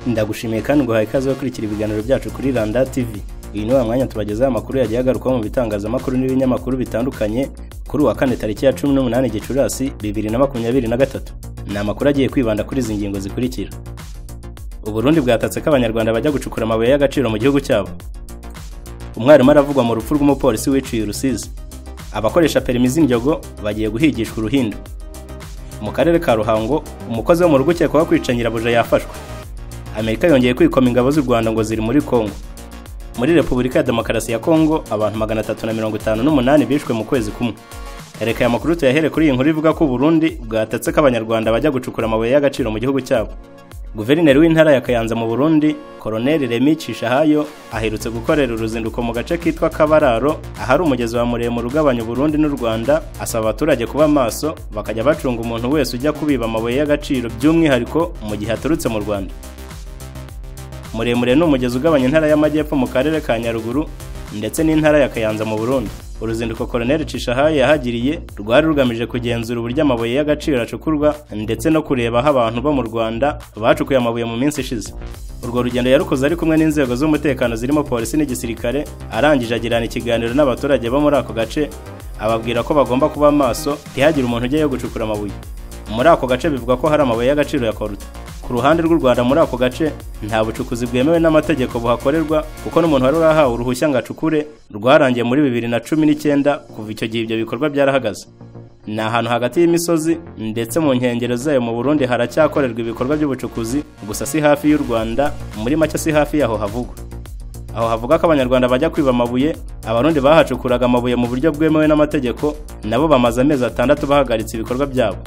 ndagushimiye kandi nguhaye ikaze bakurikira ibiganiro byacu kuri randa tv iyi ni wa mwanya tubagezaho amakuru yagiye agarukaho mu bitangazamakuru n'ibinyamakuru bitandukanye kuri uwa kane tariki ya cumi n'umunani gicurasi bibiri na makumyabiri na gatatu ni amakuru agiye kwibanda kuri izi ngingo zikurikira uburundi bwatatse ko abanyarwanda bajya gucukura amabuye y'agaciro mu gihugu cyabo umwarimu aravugwa mu rupfu rw'umupolisi wiciye urusizi abakoresha perimi z'injogo bagiye guhigishwa uruhindu mu karere ka ruhango umukozi wo mu rugo ukekwaho kwica nyirabuja yafashwe amerika yongeye kwikoma ingabo z'u rwanda ngo ziri muri kongo muri repubulika ya demokarasi ya kongo abantu magana atatu na mirongo itanu n'umunani bishwe mu kwezi kumwe reka aya makuru tuyahere kuri iyi nkuru ivuga ko uburundi bwatatse ko abanyarwanda bajya gucukura amabuye y'agaciro mu gihugu cyabo guverineri w'intara ya kayanza mu burundi koroneli remi cishahayo aherutse gukorera uruzinduko mu gace kitwa kabararo ahari umugezi wa muremure ugabanya uburundi n'u rwanda asaba abaturage kuba maso bakajya bacunga umuntu wese ujya kubiba amabuye y'agaciro by'umwihariko mu gihe aturutse mu rwanda muremure ni umugezi ugabanya intara y'amajyepfo mu karere ka nyaruguru ndetse n'intara ya kayanza mu burundi uruzinduko koroneli cishahaye yahagiriye rwari rugamije kugenzura uburyo amabuye y'agaciro acukurwa ndetse no kureba aho abantu bo mu rwanda bacukuye amabuye mu minsi ishize urwo rugendo yarukoze ari kumwe n'inzego z'umutekano zirimo polisi n'igisirikare arangije agirana ikiganiro n'abaturage bo muri ako gace ababwira ko bagomba kuba maso ntihagire umuntu ujyayo gucukura amabuye muri ako gace bivuga ko hari amabuye y'agaciro ya koruta ku ruhande rw'u rwanda muri ako gace nta bucukuzi bwemewe n'amategeko buhakorerwa kuko n'umuntu wari urahawe uruhushya ngo acukure rwarangiye muri bibiri na cumi n'icyenda kuva icyo gihe ibyo bikorwa byarahagaze ni ahantu hagati y'imisozi ndetse mu nkengero zayo mu burundi haracyakorerwa ibikorwa by'ubucukuzi gusa si hafi y'u rwanda muri make si hafi y'aho havugwa aho havuga ko abanyarwanda bajya kwiba amabuye abarundi bahacukuraga amabuye mu buryo bwemewe n'amategeko nabo bamaze amezi atandatu bahagaritse ibikorwa byabo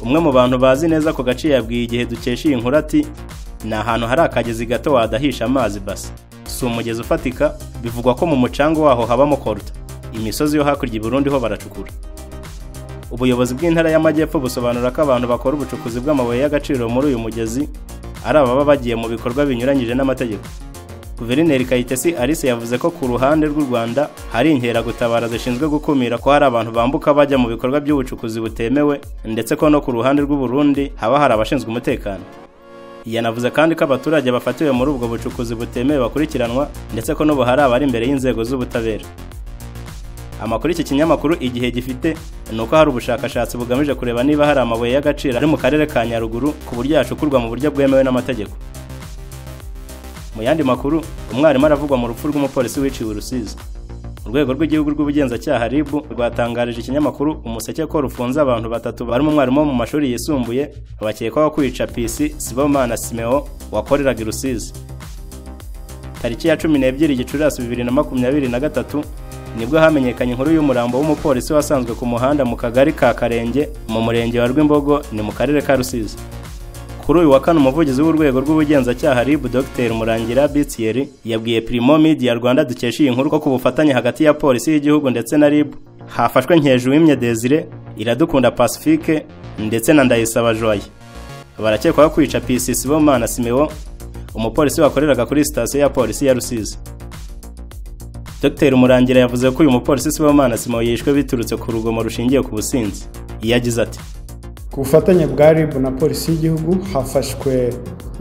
umwe mu bantu bazi neza ako gace yabwiye igihe dukesha iyi nkuru ati ni ahantu hari akagezi gato wadahisha amazi basi si umugezi ufatika bivugwa ko mu mucanga waho habamo koruta imisozi yo hakurya i Burundi ho baracukura ubuyobozi bw'intara y'amajyepfo busobanura ko abantu bakora ubucukuzi bw'amabuye y'agaciro muri uyu mugezi ari ababa bagiye mu bikorwa binyuranyije n'amategeko guverineri kayitesi alice yavuze ko ku ruhande rw'u rwanda hari inkeragutabara zishinzwe gukumira ko hari abantu bambuka bajya mu bikorwa by'ubucukuzi butemewe ndetse ko no ku ruhande rw'u Burundi haba hari abashinzwe umutekano yanavuze kandi ko abaturage bafatiwe muri ubwo bucukuzi butemewe bakurikiranwa ndetse ko n'ubu hari abari imbere y'inzego z'ubutabera amakuru iki kinyamakuru igihe gifite ni uko hari ubushakashatsi bugamije kureba niba hari amabuye y'agaciro ari mu karere ka nyaruguru ku buryo yacukurwa mu buryo bwemewe n'amategeko mu yandi makuru umwarimu aravugwa mu rupfu rw'umupolisi wiciwe urusizi urwego rw'igihugu rw'ubugenzacyaha rib rwatangarije ikinyamakuru umuseke ko rufunze abantu batatu barimo umwarimu wo mu mashuri yisumbuye bakekwaho kwica pisi sibomana simeo wakoreraga i rusizi tariki ya cumi n'ebyiri gicurasi bibiri na makumyabiri na gatatu nibwo hamenyekanye inkuru y'umurambo w'umupolisi wasanzwe ku muhanda mu kagari ka karenge mu murenge wa rw'imbogo ni mu karere ka rusizi kuri uyu wa kane umuvugizi w'urwego rw'ubugenzacyaha RIB Dr Murangira Bitieri yabwiye Primo Media Rwanda dukesha iyi nkuru ko ku bufatanye hagati ya polisi y'igihugu ndetse na RIB hafashwe Nkejuru wimye Desire Iradukunda Pacifique ndetse na Ndayisaba Joye barakekwaho kwica PC Sibomana Simeo umupolisi wakoreraga kuri sitasiyo ya polisi ya Rusizi Dr Murangira yavuze ko uyu mupolisi Sibomana Simeo yishwe biturutse ku rugomo rushingiye ku businzi yagize ati ku bufatanye bwa rib na polisi y'igihugu hafashwe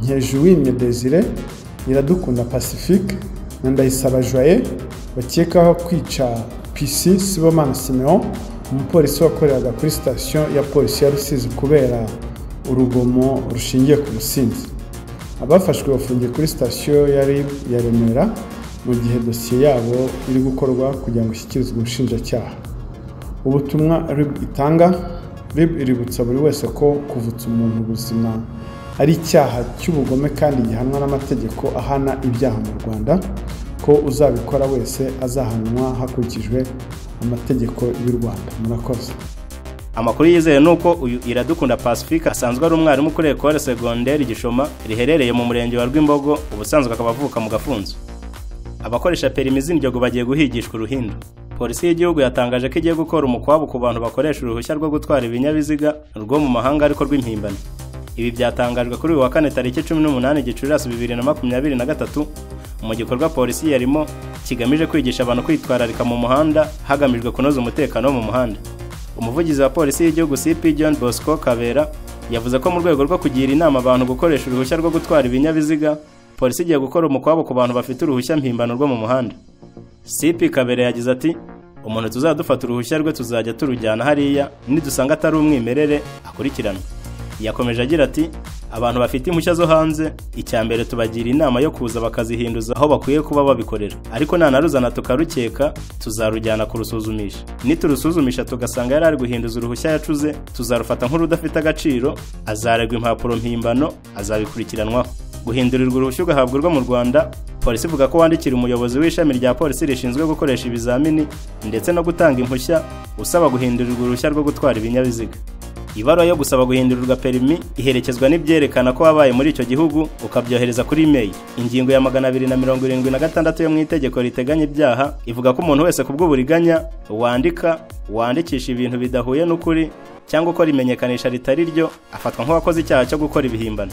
nkejuwimye desire nyiradukunda pacifique na ndayisaba joye bakekaho kwica pc sibomana simeon umupolisi wakoreraga kuri sitasiyo ya polisi ya rusizi kubera urugomo rushingiye ku businzi abafashwe bafungiye kuri sitasiyo ya rib ya remera mu gihe dosiye yabo iri gukorwa kugira ngo ishyikirizwe ubushinjacyaha ubutumwa rib itanga rib iributsa buri wese ko kuvutsa umuntu ubuzima ari icyaha cy'ubugome kandi gihanwa n'amategeko ahana ibyaha mu rwanda ko uzabikora wese azahanwa hakurikijwe amategeko y'u rwanda murakoze amakuru yizewe ni uko uyu iradukunda pacifique asanzwe ari umwarimu kuri ekole segonderi gishoma riherereye mu murenge wa rw'imbogo ubusanzwe akaba avuka mu gafunzo abakoresha perimi z'injogo bagiye guhigishwa uruhindu polisi y'igihugu yatangaje ko igiye gukora umukwabu ku bantu bakoresha uruhushya rwo gutwara ibinyabiziga rwo mu mahanga ariko rw'impimbano ibi byatangajwe kuri uyu wa kane tariki cumi n'umunani gicurasi bibiri na makumyabiri na gatatu mu gikorwa polisi yarimo kigamije kwigisha abantu kwitwararika mu muhanda hagamijwe kunoza umutekano wo mu muhanda umuvugizi wa polisi y'igihugu cp john bosco kabera yavuze ko mu rwego rwo kugira inama abantu gukoresha uruhushya rwo gutwara ibinyabiziga polisi igiye gukora umukwabo ku bantu bafite uruhushya mpimbano rwo mu muhanda cp kabere yagize ati umuntu tuzadufata uruhushya rwe tuzajya turujyana hariya nidusanga atari umwimerere akurikiranwe yakomeje agira ati abantu bafite impushya zo hanze icya mbere tubagira inama yo kuza bakazihinduza aho bakwiye kuba babikorera ariko nanaruzana tukarukeka tuzarujyana kurusuzumisha niturusuzumisha tugasanga yari ari guhinduza uruhushya yacuze tuzarufata nk'urudafite agaciro azaregwa impapuro mpimbano azabikurikiranwaho guhindurirwa uruhushya ugahabwa urwo mu rwanda polisi ivuga ko wandikira umuyobozi w'ishami rya polisi rishinzwe gukoresha ibizamini ndetse no gutanga impushya usaba guhindurirwa uruhushya rwo gutwara ibinyabiziga ibaruwa yo gusaba guhindurirwa perimi iherekezwa n'ibyerekana ko wabaye muri icyo gihugu ukabyohereza kuri e-mail ingingo ya magana abiri na mirongo irindwi na gatandatu yo mu itegeko riteganya ibyaha ivuga ko umuntu wese ku bw'uburiganya wandika wandikisha ibintu bidahuye n'ukuri cyangwa ukora imenyekanisha ritari ryo afatwa nk'uwakoze icyaha cyo gukora ibihimbano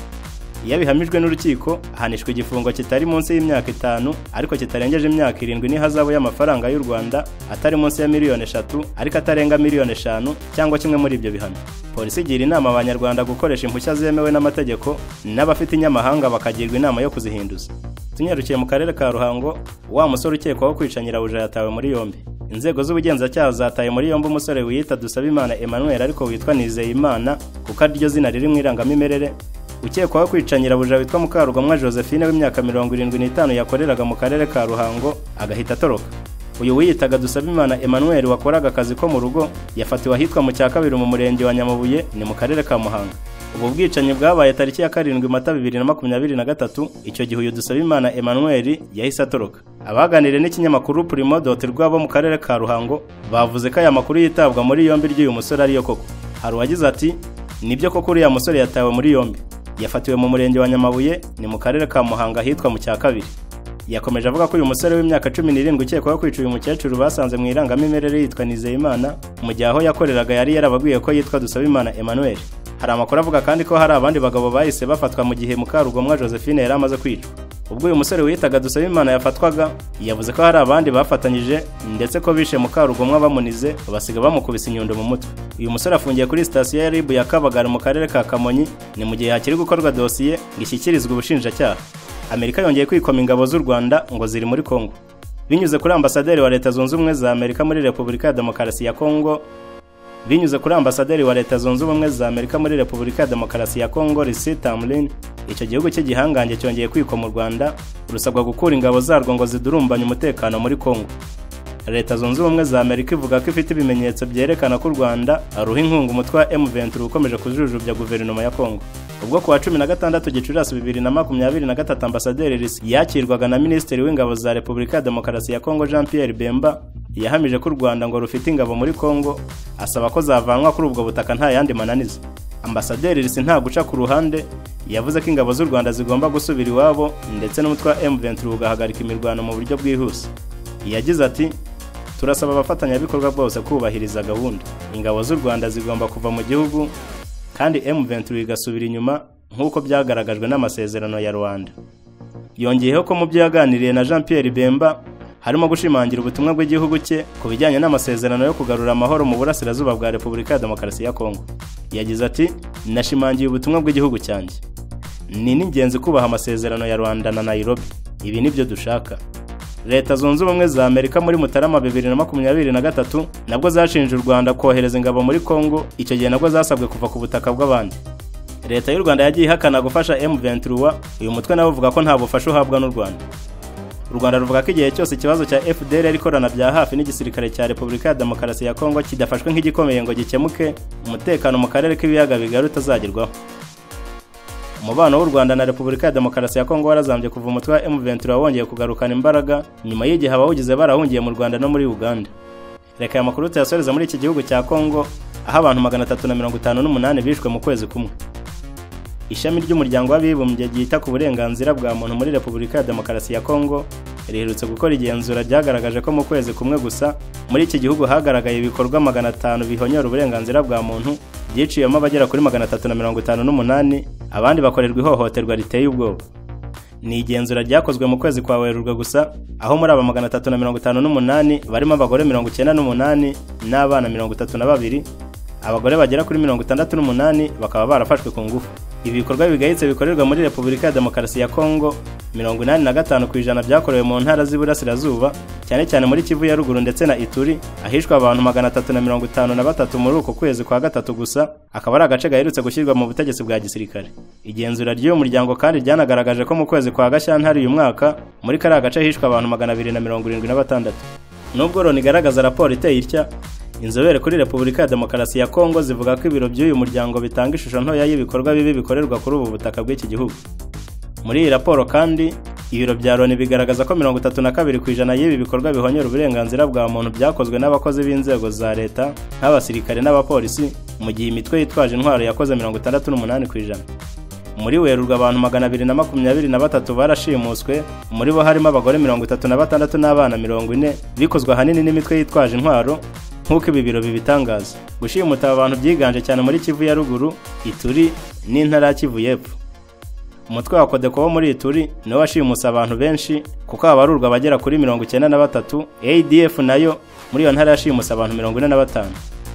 iyo bihamijwe n'urukiko ahanishwa igifungo kitari munsi y'imyaka itanu ariko kitarengeje imyaka irindwi n'ihazabu y'amafaranga y'u rwanda atari munsi ya miliyoni eshatu ariko atarenga miliyoni eshanu cyangwa kimwe muri ibyo bihano polisi igira inama abanyarwanda gukoresha impushya zemewe n'amategeko n'abafite inyamahanga bakagirwa inama yo kuzihinduza tunyarukiye mu karere ka ruhango wa musore ukekwaho kwica nyirabuja yatawe muri yombi inzego z'ubugenzacyaha zataye muri yombi umusore wiyita dusabimana emmanuel ariko witwa nizeyimana kuko ariryo zina riri mu irangamimerere ukekwaho kwica nyirabuja witwa mukarugomwa josephine w'imyaka mirongo irindwi n'itanu yakoreraga mu karere ka ruhango agahita atoroka uyu wiyitaga dusabimana emmanuel wakoraga akazi ko mu rugo yafatiwe ahitwa mu cya kabiri mu murenge wa nyamubuye ni mu karere ka muhanga ubu bwicanyi bwabaye tariki ya karindwi mata bibiri na makumyabiri na gatatu icyo gihe uyu dusabimana emmanuel yahise atoroka abaganiriye n'ikinyamakuru primo doti rwabo mu karere ka ruhango bavuze ko aya makuru yitabwa muri yombi ry'uyu musore ariyo koko hari uwagize ati nibyo koko uriya musore yatawe muri yombi yafatiwe mu murenge wa nyamabuye ni mu karere ka muhanga ahitwa mu cya kabiri yakomeje avuga ko uyu musore w'imyaka cumi n'irindwi ukekwaho kwica uyu mukecuru basanze mu irangamimerere yitwa nizeyimana mu gihe aho yakoreraga yari yarababwiye ko yitwa dusabimana emmanuel hari amakuru avuga kandi ko hari abandi bagabo bahise bafatwa mu gihe mukarugomwa josephine yari amaze kwicwa ubwo uyu musore wiyitaga dusabimana yafatwaga yavuze ko hari abandi bafatanyije ndetse ko bishe mukarugomwa bamunize basiga bamukubise inyundo mu mutwe uyu musore afungiye kuri sitasiyo ya ribu ya kabagara mu karere ka kamonyi ni mu gihe hakiri gukorwa dosiye ngo ishyikirizwe ubushinjacyaha amerika yongeye kwikoma ingabo z'u rwanda ngo ziri muri kongo binyuze kuri ambasaderi wa leta zunze ubumwe za amerika muri repubulika ya demokarasi ya kongo binyuze kuri ambasaderi wa leta zunze ubumwe za amerika muri repubulika ya demokarasi ya kongo risi tamrin icyo gihugu cy'igihangange cyongeye kwikoma u rwanda rusabwa gukura ingabo zarwo ngo zidurumbanye umutekano muri kongo leta zunze ubumwe za amerika ivuga ko ifite ibimenyetso byerekana ko u rwanda ruha inkunga umutwe wa m23 ukomeje kujujubya guverinoma ya kongo ubwo kuwa cumi na gatandatu gicurasi bibiri na makumyabiri na gatatu ambasaderi risi yakirwaga na minisitiri w'ingabo za repubulika ya demokarasi ya kongo jean pierre bemba yahamije ko u rwanda ngo rufite ingabo muri kongo asaba ko zavanwa kuri ubwo butaka nta yandi mananiza ambasaderi risi nta guca ku ruhande yavuze ko ingabo z'u rwanda zigomba gusubira iwabo ndetse n'umutwe wa m23 ugahagarika imirwano mu buryo bwihuse yagize ati turasaba abafatanyabikorwa bose kubahiriza gahunda ingabo z'u rwanda zigomba kuva mu gihugu kandi M23 igasubira inyuma nk'uko byagaragajwe n'amasezerano ya Rwanda yongeyeho ko mu byo yaganiriye na Jean Pierre Bemba harimo gushimangira ubutumwa bw'igihugu cye ku bijyanye n'amasezerano yo kugarura amahoro mu burasirazuba bwa Repubulika ya Demokarasi ya Kongo yagize ati nashimangiye ubutumwa bw'igihugu cyanjye ni n'ingenzi kubaha amasezerano ya Rwanda na Nairobi ibi nibyo dushaka leta zunze ubumwe za amerika muri mutarama bibiri na makumyabiri na gatatu nabwo zashinje u rwanda kohereza ingabo muri kongo icyo gihe nabwo zasabwe kuva ku butaka bw'abandi leta y'u rwanda yagiye ihakana gufasha m23 uyu mutwe nawe uvuga ko nta bufasha uhabwa n'u rwanda u rwanda ruvuga ko igihe cyose ikibazo cya fdr ikorana bya hafi n'igisirikare cya repubulika ya demokarasi ya kongo kidafashwe nk'igikomeye ngo gikemuke umutekano mu karere k'ibiyaga bigari utazagerwaho umubano w'u rwanda na repubulika ya demokarasi ya kongo warazambye kuva umutwe wa m23 wongeye kugarukana imbaraga nyuma y'igihe abawugize barahungiye mu rwanda no muri uganda reka aya makuru tuyasoreza muri iki gihugu cya kongo aho abantu 358 bishwe mu kwezi kumwe ishami ry'umuryango w'abibumbye ryita ku burenganzira bwa muntu muri repubulika ya demokarasi ya kongo riherutse gukora igenzura ryagaragaje ko mu kwezi kumwe gusa muri iki gihugu hagaragaye ibikorwa 500 bihonyora uburenganzira bwa muntu byiciyemo abagera kuri 358 abandi bakorerwa ihohoterwa riteye ubwoba ni igenzura ryakozwe mu kwezi kwa werurwe gusa aho muri aba 358 barimo abagore 98 n'abana 32 abagore bagera kuri mirongo itandatu n'umunani bakaba barafashwe ku ngufu ibi bikorwa bigayitse bikorerwa muri repubulika ya demokarasi ya kongo mirongo inani na gatanu ku ijana byakorewe mu ntara z'iburasirazuba cyane cyane muri kivu ya ruguru ndetse na ituri ahishwe abantu magana atatu na mirongo itanu na batatu muri uko kwezi kwa gatatu gusa akaba ari agace gaherutse gushyirwa mu butegetsi bwa gisirikare igenzura ry'uyu muryango kandi ryanagaragaje ko mu kwezi kwa gashyantare uyu mwaka muri kariya gace hishwe abantu magana abiri na mirongo irindwi na batandatu nubwo loni igaragaza raporo iteye itya inzobere kuri repubulika ya demokarasi ya kongo zivuga ko ibiro by'uyu muryango bitanga ishusho ntoya y'ibikorwa bibi bikorerwa kuri ubu butaka bw'iki gihugu muri iyi raporo kandi ibiro bya loni bigaragaza ko mirongo itatu na kabiri ku ijana y'ibi bikorwa bihonyora uburenganzira bwa muntu byakozwe n'abakozi b'inzego za leta nk'abasirikare n'abapolisi mu gihe imitwe yitwaje intwaro yakoze mirongo itandatu n'umunani ku ijana muri werurwe abantu magana abiri na makumyabiri na batatu barashimuswe muri bo harimo abagore mirongo itatu na batandatu n'abana mirongo ine bikozwe ahanini n'imitwe yitwaje intwaro nk'uko ibi biro bibitangaza gushimuta aba bantu byiganje cyane muri kivu ya ruguru ituri n'intara ya kivu y'epfo umutwe wa kodeko wo muri ituri niwo washimuse abantu benshi kuko habarurwa abagera kuri mirongo icyenda na batatu adf nayo muri iyo ntara yashimuse abantu mirongo ine na batanu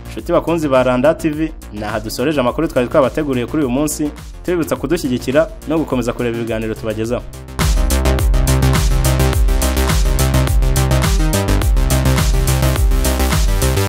inshuti bakunzi ba randa tv ni aha dusoreje amakuru twari twabateguriye kuri uyu munsi tubibutsa kudushyigikira no gukomeza kureba ibiganiro tubagezaho